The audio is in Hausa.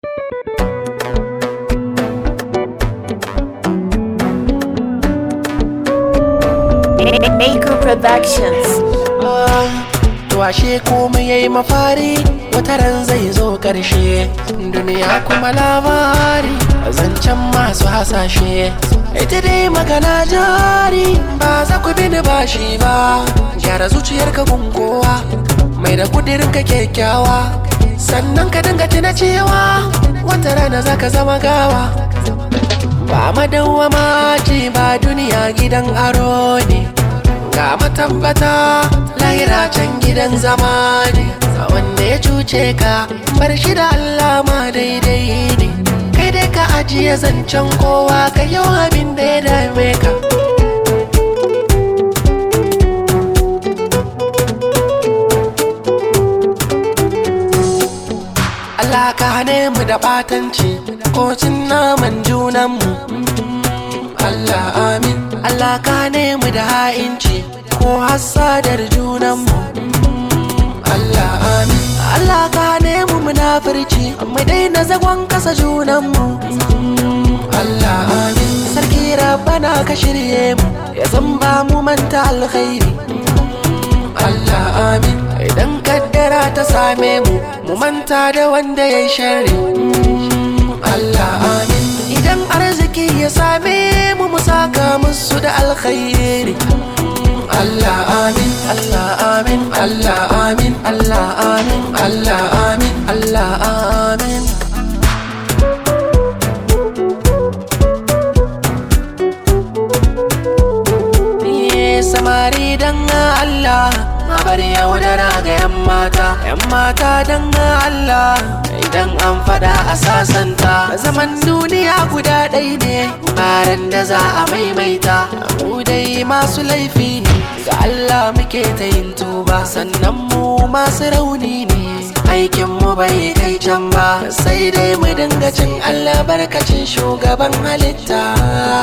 Maker Productions. To ashe komai yayi mafari wata ran zai zo ƙarshe duniya kuma labari zancen masu hasashe ita dai magana jari ba za ku bini bashi ba gyara zuciyarka gunkowa mai da kudirin ka kyakkyawa sannan ka dinga tuna cewa wata rana za ka zama gawa ba madawwama ce ba duniya gidan aro ne ga matabbata lahira can gidan zama ne wanda ya cuce ka bar shi da Allah ma daidai ne kai dai ka ajiye zancen kowa ka yi abin da ya dame ka Allah ka hane mu da batanci ko cin naman junanmu Allah amin Allah ka hane mu da ha'inci ko hassadar junanmu Allah amin Allah ka hane mu munafurci mu daina zagon kasa junanmu Allah amin sarki rabbana ka shirye mu ya zamba mu manta alkhairi Allah amin idan kaddara ta same mu mu manta da wanda ya yi sharri Allah amin idan arziki ya same mu mu saka musu da alkhairi Allah amin Allah amin Allah amin Allah amin Allah amin Allah amin samari dan Allah a bar yaudara ga 'yan mata 'yan mata dan Allah idan an fada a sasanta zaman duniya guda ɗai ne baran da za a maimaita mu dai masu laifi ne ga Allah muke ta yin tuba sannan mu masu rauni ne aikin mu bai kai can ba sai dai mu dinga cin albarkacin shugaban halitta